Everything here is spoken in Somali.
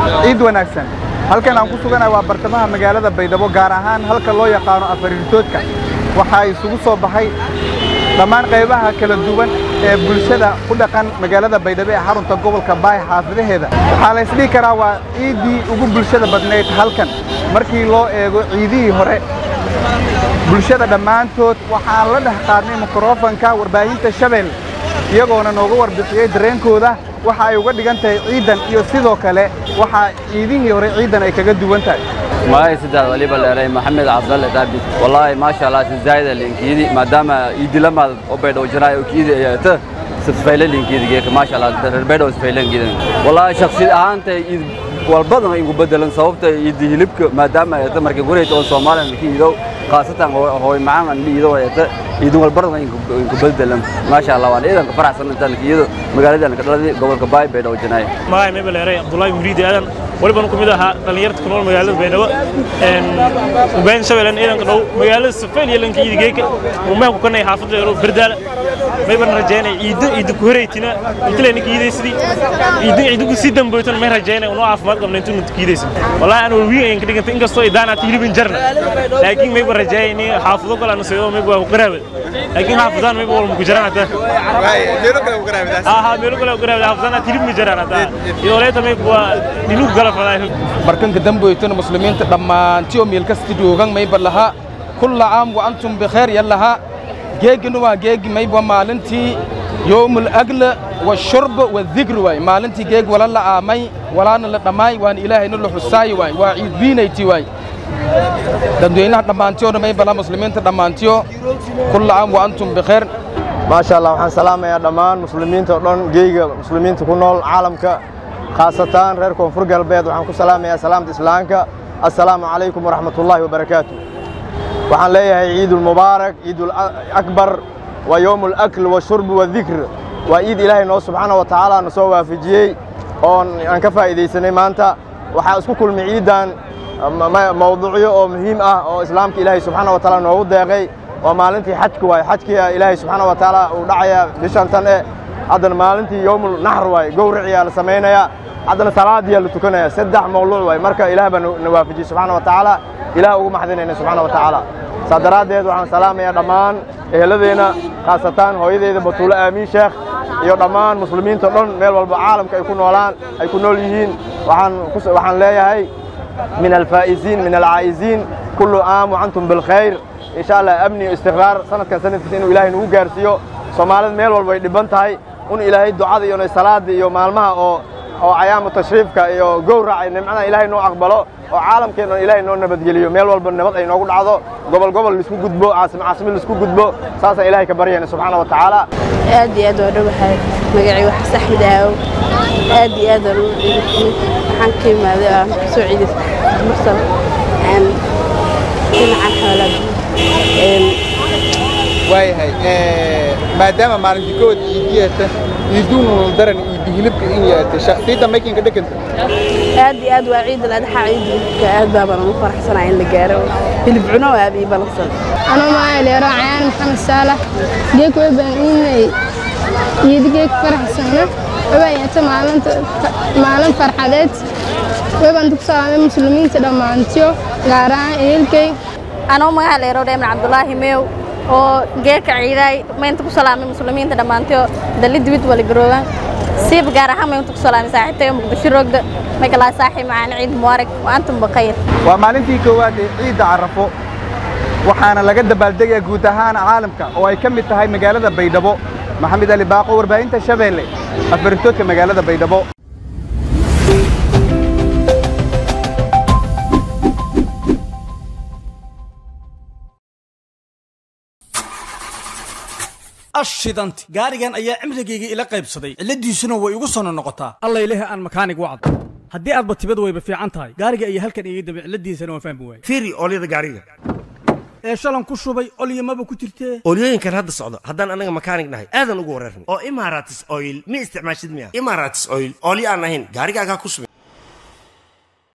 ciid wanaagsan halkan aan ku suganahay waa bartamaha magaalada baydhabo gaar ahaan halka loo yaqaano afariirtoodka waxaa isugu soo baxay dhammaan qaybaha kala duwan ee bulshada ku dhaqan magaalada baydhabo ee xarunta gobolka baay xaafidaheeda waxaa la isdhihi karaa waa ciiddii ugu bulshada badnayd halkan markii loo eego ciidihii hore bulshada dhammaantood waxaan la dhex qaadnay mikrofanka warbaahinta shabeelle iyagoona nooga warbixiyey dareenkooda waxa ay uga dhigan tahay ciidan iyo sidoo kale waxaa ciidihii hore ciidan ay kaga duwan tahay magacay saddex waliba leeray maxamed cabdalle daabid wallaahi maasha allah si zaayida linkiidi maadaama iidilamaad oo baydhow janaay oo kiidi ayata sifayla linkiidi geeka maasha allah reer baydhow sifayla linkiidi wallaahi shakhsi ahaanta iid walbadan igu bedelan sababta iidi hilibka maadaama ayata markay gurayta oo soomaaliya kiidow khaasatan hooy macaan aan dhiido ayata iidin walbadan igu bedelan maasha allah waan ciidanka faraxsan intaan kiido magaalada ka dhaladii gobolka baay baydhow janaay magacay mebel leeray abdullaahi muriidi aadan waliban ku mid ahaa dhallinyarta ku nool magaalada baydhabo ubayn shabeellen ciidanka dhow magaalada safeel iyo lanka iidigeeka umaan ku kanay xaafadda yaro berdaala mayban rajaynay ciiddo ciidda ku horeytina intilayna kiidaysidii ciiddo ciiddigu sii damboytona may rajaynay unoo caafimaad qabna intuu kiidaysa wallahi aan walwiin ayan ka dhigantay inkastoo idaanaad hilibin jarna laakiin mayba rajaayay xaafado kale ana seedo mayba waa ku qaraabad laakiin xaafadaan mayba walma ku jaraan hataa aha meelo kale ku qaraabad xaafadaan hilib ma jaraan hataa iyo leeta mayba waa dhinugu kala fadaa markanka damboytona muslimiinta dhammaantiyo meel kasta joogan mayba lahaa kulla caam wa antum bikheer yallahaa geegina waa geegi mayba maalintii yowmul agla washurb wadikr waay maalintii geeg wala la aamay walaana la dhammaay waana ilaahayna la xusaayi waay waa ciid biinayti waay dadweynaha dhammaantiyoona mayba laha muslimiinta dhammaantiyo kulla caam wa antum bikheer maasha allah waxaan salaamayaa dhammaan muslimiinta oo dhan geeyga muslimiinta ku nool caalamka khaasatan reer koonfur galbeed waxaan ku salaamayaa salaamta islaamka assalaamu calaykum waraxmatullaahi wabarakaatu waxaan leeyahay ciidulmubaarak ciidulakbar waa yowmu alakl washurb wadikr waa ciid ilaahay noo subxaana wa tacaala na soo waafajiyey oon aan ka faa'iidaysanay maanta waxaa isku kulmay ciiddan mawduucyo oo muhiim ah oo islaamka ilaahay subxaana wa tacaala noogu deeqay waa maalintii xajka waay xajkiia ilaahay subxaana wa tacaala uu dhacaya bishan tan eh haddana maalintii yowmul naxr waay gowriciyaa la samaynayaa haddana salaadiyaa la tukanaya saddex mawluuc waay marka ilaah baa na waafajiyey subxaana wa tacaala ilaah ugu maxdinayna subxaana wa tacaala saa daraaddeed waxaan salaamayaa dhammaan eheladeenna khaasatan hooyadeyda batuulo aamiin sheekh iyo dhammaan muslimiinta o dhan meel walba caalamka ay ku noolaan ay ku nool yihiin waxaan leeyahay min alfaa'iziin min alcaa'iziin kullu aam wacantum bilkhayr insha allah amni iyo istiqraar sanadkan sanadkiisa inuu ilaahay nagu gaarsiiyo soomaalida meel walba ay dhibban tahay un ilaahay ducada iyo salaada iyo maalmaha oo oo cayaamu tashriifka iyo gowraca nimcada ilaahay noo aqbalo oo caalamkeenna ilaahay noo nabadgeliyo meel walba nabad ay noogu dhacdo gobol gobol laisku gudbo caasim caasimid laisku gudbo saasaan ilaahay ka baryayna subxaana wa tacaala aad iyo aad waa dhowahay magacii waxas axmed aawo aad iyo aad aan u ciidaysnay waxaan ka imaaday aan ka soo ciidaystay mursal dhinacan xoolaad waayahay maadaama maalintii kood iidiyata iiduunul daran iidi hilibka in yaata shakhsiyadda maykinka dheganta aad iyo aad waa ciid aladhaxa ciid hilibka aad baabaan ugu faraxsanaa in la gaaro hilib cuno aad ii balansan anuu maa leero cayaan maxamed saalax geeg way baan iinay ciid geeg faraxsana wabaayata maalinta maalin farxadeed waybaan dug salaamay muslimiinta dhammaantiyo gaar ahaan ehelkay anuu magaca leero dheeman cabdulaahi meew oo geerka ciidaay maynta ku salaamay muslimiinta dhammaantiyo dalli dibid wali garoogan siib gaar ahaan maynta ku salaamay saaxiibtayo muqdisho roogda magalaa saaxiib macaan ciid mubaarak wa antum bakayr waa maalintii koowaad ee ciidda carafo waxaana laga dabaaldegaya guud ahaan caalamka oo ay ka mid tahay magaalada baydhabo maxamed ali baaqo warbaahinta shabeelle afaritoodka magaalada baydhabo ashidanti gaarigan ayaa cimrigayga ila qaybsaday cilladiisuna way igu sono noqotaa allay lehe aan makaanig wacd haddii aadba tibad wayba fiican tahay gaariga ayaa halkan iga dambe cilladiisana waan fahmi waayey fiiri oolyada gaariga ee shalan ku shubay olyamaba ku jirtee oolyooyinkan hadda socdo haddaan anaga makaanig nahay aadan ugu wareerna oo imaratis oil ma isticmaashid miya imaratis oil oolyo aan ahayn gaarigaagaa ku subin